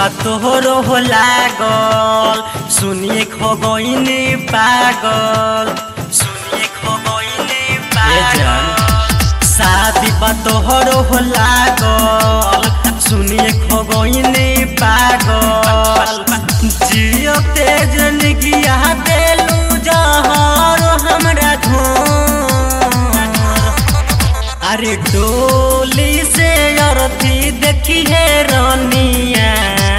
तोहरो हो लागल सुनिए खो गईनी पागल सुनिए खो गईनी पागल शादी बा तोहरो हो लागल सुनिए खो गईनी पागल जियो तेज निगिया देलू जहर हमरा घोर अरे डोली से अरथी देखी है रनिया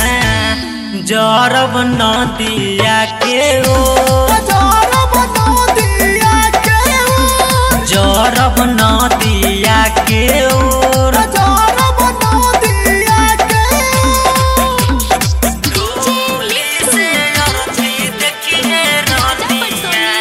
जरब नदिया के ओ जरब नदिया के ओर डोली से अरथी देखी है रनिया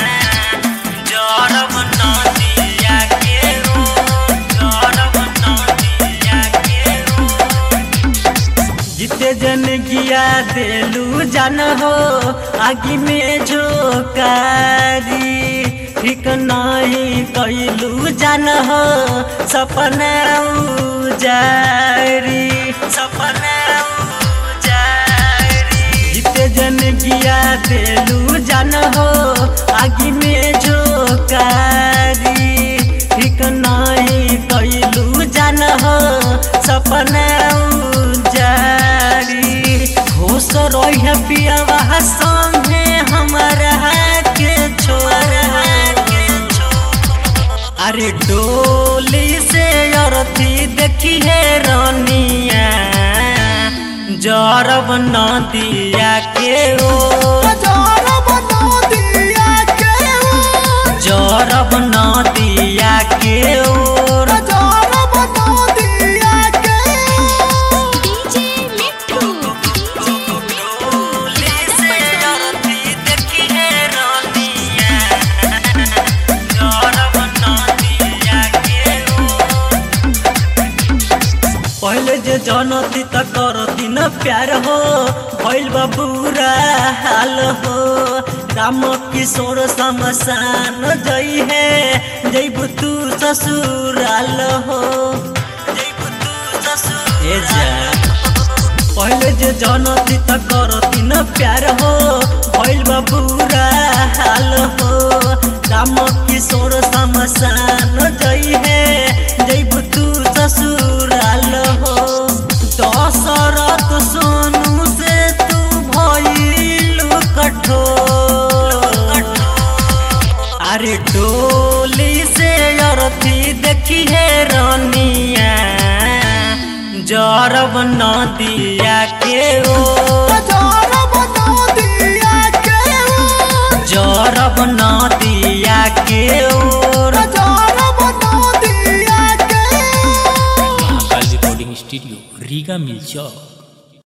जरब नदिया के ओर जरब नदिया के ओर जिते जन गिया देलू जन हो आगे में झोकारी ठीक नहीं कैलू जन हो सपना उजारी सपना उजारी जिते जन गिया देलू जन हो आगे में झोकारी ठीक नहीं कैलू जन हो सपना उजारी खुश रह पियावा संगे हमारा के छोरा के अरे डोली से अरथी देखी है रनिया जरब नदिया के ओ जरब नदिया के ओर डीजे मिट्ठू डोली से अरथी देखी है रनिया जरब नदिया के ओर पहले जे जनती त करती न प्यार हो भइल बा बुरा हाल हो राम किशोर शमशान जई है जैब तू ससुराल हो जैब तू ससुर ए जा पहले जे जनती त करती न प्यार हो भइल बा बुरा हाल हो राम किशोर शमशान जई है जैब तू ससुराल हो दशरथ सोनू से तू भइलू कठोर अरे डोली से अरथी देखी है रनिया जरब नदिया के ओ जरब नदिया के ओर Mahakal recording studio Riga mill चौक